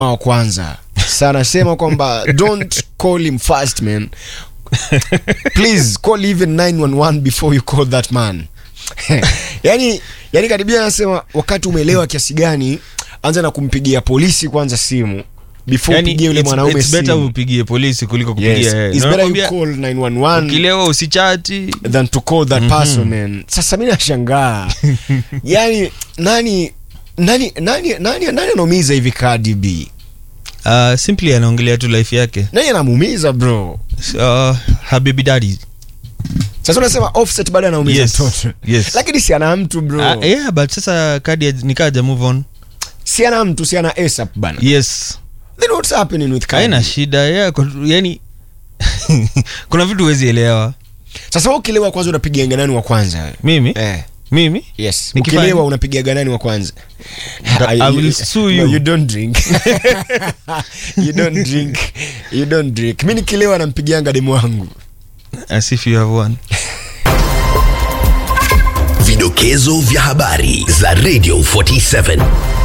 wa kwanza sasa anasema kwamba don't call him first man please call even 911 before you call that man yani yani karibia anasema wakati umeelewa kiasi gani anza na kumpigia polisi kwanza simu before Yani, upigie yule it's- mwanaume it's better simu upigie polisi kuliko kupigia yes. yeye. It's better you Nakwambia, call 911 ukilewa usichati than to call that person man sasa mi nashangaa yani nani nani nani nani nani anaumiza hivi Cardi B uh, simply anaongelea tu life yake nani anamuumiza bro uh, habibi daddy sasa unasema offset bado anaumiza Yes, mtoto yes. lakini si ana mtu bro uh, yeah but sasa kadi nikaja move on si ana mtu si ana ASAP bana yes then what's happening with Cardi haina shida yeah, kwa- yani kuna vitu huwezi elewa sasa wewe ukilewa kwanza unapiga nani wa kwanza mimi eh mimi yes Nikifanya- ukilewa unapiga nani wa kwanza I- I will sue you. No, you don't drink you don't drink you don't drink mimi nikilewa nampigianga demu wangu as if you have one Vidokezo vya habari za Radio 47.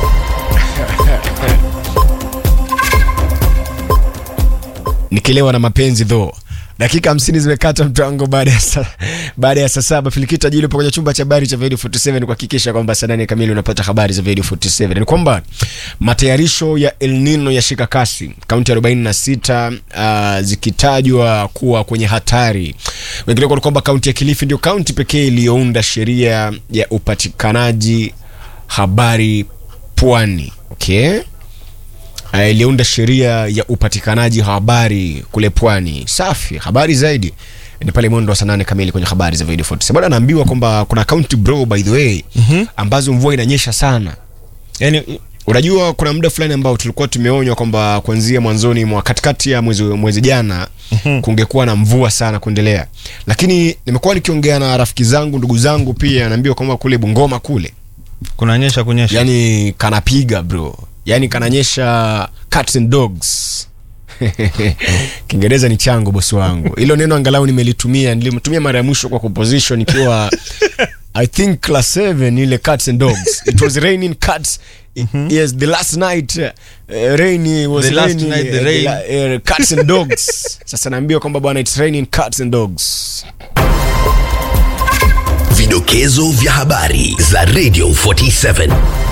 nikilewa na mapenzi tho dakika hamsini zimekata mtango baada ya saa baada ya saa saba filikita jili upo kwenye chumba cha habari cha video 47 kuhakikisha kwamba saa nane kamili unapata habari za video 47 ni kwamba matayarisho ya El Nino yashika kasi kaunti 46 uh, zikitajwa kuwa kwenye hatari wengine ni kwamba kaunti ya Kilifi ndio kaunti pekee iliyounda sheria ya upatikanaji habari pwani okay uh, iliunda sheria ya upatikanaji habari kule pwani safi habari zaidi ni pale mwendo wa saa nane kamili kwenye habari za video 47 bado anaambiwa kwamba kuna county bro by the way mm-hmm. ambazo mvua inanyesha sana yani unajua kuna muda fulani ambao tulikuwa tumeonywa kwamba kuanzia mwanzoni mwa katikati ya mwezi, mwezi jana mm-hmm. kungekuwa na mvua sana kuendelea lakini nimekuwa nikiongea na rafiki zangu ndugu zangu pia naambiwa kwamba kule bungoma kule kunanyesha kunyesha yani kanapiga bro yani kananyesha cats and dogs kiingereza ni changu bosi wangu hilo neno angalau nimelitumia nilimtumia mara ya mwisho kwa composition ikiwa i think class 7 ile cats and dogs it was raining cats yes the last night uh, rain was The last raining, night the uh, rain. la- uh, cats and dogs sasa naambiwa kwamba bwana it's raining cats and dogs Vidokezo vya habari za Radio 47.